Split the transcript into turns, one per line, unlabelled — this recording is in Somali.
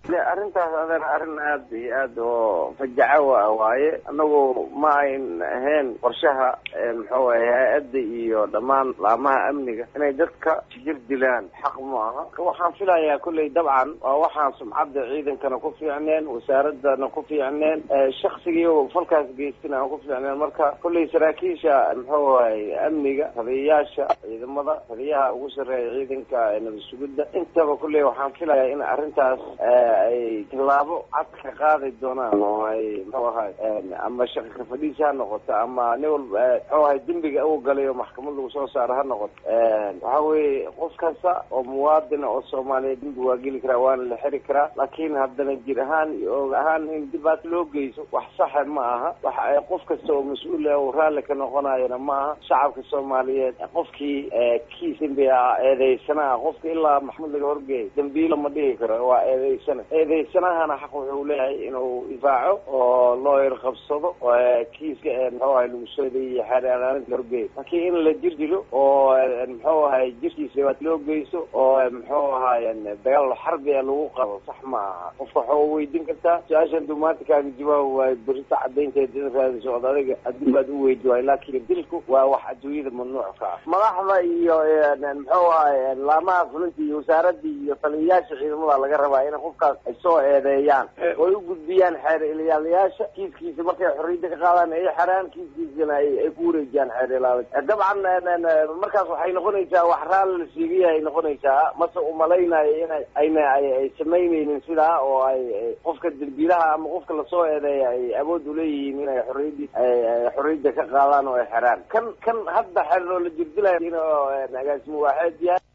arrintaas adeer arrin aad iyo aad oo fajaco a waaye anagu ma ayn ahayn qorshaha muxuu ahay hay-adda iyo dhammaan laamaha amniga inay dadka jir dilaan xaq ma aha waxaan filayaa kolley dabcan waa waxaan sumcadda ciidankana ku fiicneen wasaaradana ku fiicneen shaksigii falkaas geystina aan ku fiicneen marka kolley saraakiisha muxuu ahay amniga taliyayaasha ciidamada taliyaha ugu sarreeya ciidanka nabad sugidda intaba kolley waxaan filayaa in arrintaas ay tallaabo cad ka qaadi doonaan oo ay muxuu ahay ama shaqa ka fadhiisa ha noqoto ama nin walba muxuu ahay dembiga u galay oo maxkamad lagu soo saaro ha noqoto waxa weeye qof kasta oo muwaadina oo soomaaliya dembi waa geli karaa waana la xiri karaa laakiin haddana jir ahaan iyo og ahaan in dhibaat loo geyso wax saxa ma aha wax ay qof kasta oo mas-uul ah oo raalli ka noqonayana ma aha shacabka soomaaliyeed qofkii kiis dembi ah eedeysana ah qofka ilaa maxkamad laga horgeeyo dembiilo ma dhihi karo waa eedeysana eedeysanahana xaq wuxuu leeyahay inuu difaaco oo loo irqabsado kiiska muxuu ahay lagu soo eedeeyey xeeraalinta la horgeeyo laakiin in la jir dilo oo muxuu ahay jirkiisa dhibaat loo geyso oo muxuu ahay dagaal xarbi a lagu qabo sax ma aha qofka waxaa weydiin kartaa su-aashan dumaatikaaga jawaab waayo berita cadaynteed in raadiso od adiga haddii baad u weydi waayo laakiin dilku waa wax adduunyada mamnuuc ka ah madaxda iyo muxuu ahay laamaha fulinta iyo wasaaradii iyo taliyayaasha ciidamada laga rabaa in qofkaas ay soo eedeeyaan oy u gudbiyaan xeer ilaaliyaasha kiiskiisa markay xorriyadda ka qaadaan ay xeraan kiiskiisana ay ku wareejiyaan xeer ilaalinta dabcan markaas waxay noqonaysaa wax raalli la siigayaha ay noqonaysaa mase umalaynayo inay ayna ay samaynaynin sidaa oo ay qofka dembiilaha ama qofka lasoo eedeeya ay awood uleeyihiin inay xorriyadii xorriyadda ka qaadaan oo ay xeraan kan kan hadda xeer oo la jirdilayo in agaasimo waaxeed yahay